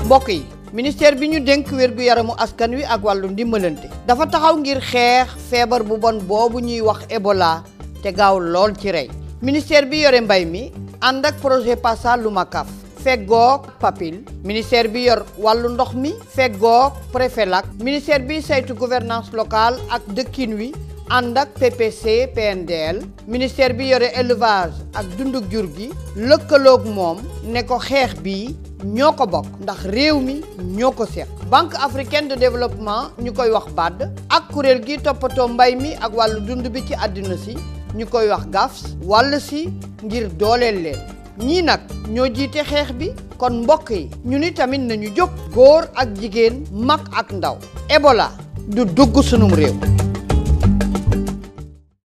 mbokk yi ministère bi ñu dénk wér gu yaramu askan wi ak wàllu ndimbalante dafa taxaw ngir xeex feebar bu bon boobu ñuy wax Ebola te gaaw lool ci rey ministère bi yore mbay mi ànd ak projet PASA Lumacaf feggoog papil ministère bi yor wàllu ndox mi feggoog Préfelac ministère bi saytu gouvernance locale ak dëkkin wi ànd ak PPC PNDL ministère bi yore élevage ak dunduk jur gi lëkkaloog moom ne ko xeex bi ñoo ko bokk ndax réew mi ñoo ko seq banque africaine de développement ñu koy wax BAD ak kuréel gi toppatoo mbay mi ak wàllu dund bi ci àddina si ñu koy wax GAFS wàll si ngir dooleel leen ñii nag ñoo jiite xeex bi kon mbokk yi ñu ni tamit nañu jóg góor ak jigéen mag ak ndaw Ebola du dugg sunum réew